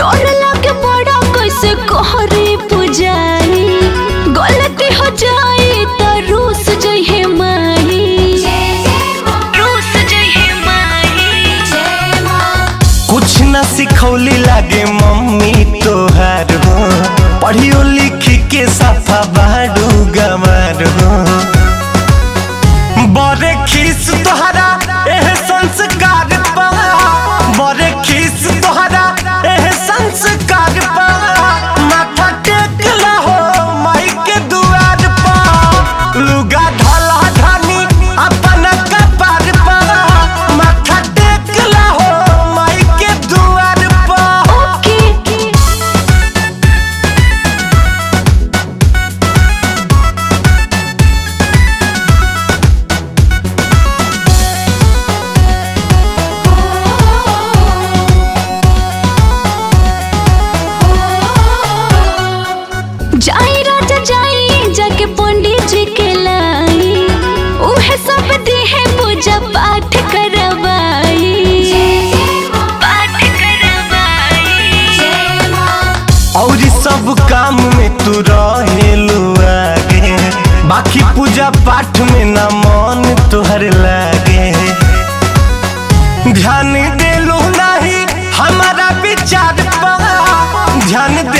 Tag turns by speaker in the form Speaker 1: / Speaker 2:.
Speaker 1: डर लागे बड़ा कैसे कहरे पुजारी गलती हो जाए तो रूस जइहे माही रूस जइहे माही
Speaker 2: कुछ न सिखौली लागे मम्मी तोहार हो पढ़ियो लिखी के सफा बाड़ू गमार हो बड़े खीस तोहरा एह संस्कार पा बड़े खीस तोहरा एह संस्कार पा माथा टेक हो माई के दुआर पा लुगा ढला ढानी अपन कपार पा माथा टेक हो माई के दुआर पा
Speaker 1: ओके जाई राजा जाई जाके पंडित जी के लाई उहे सब देहे पूजा पाठ करवाई पाठ करवाई
Speaker 2: और सब काम में तू रहेलू आगे बाकी पूजा पाठ में ना मन तोहर लागे ध्यान देलू नहीं हमारा विचार पा ध्यान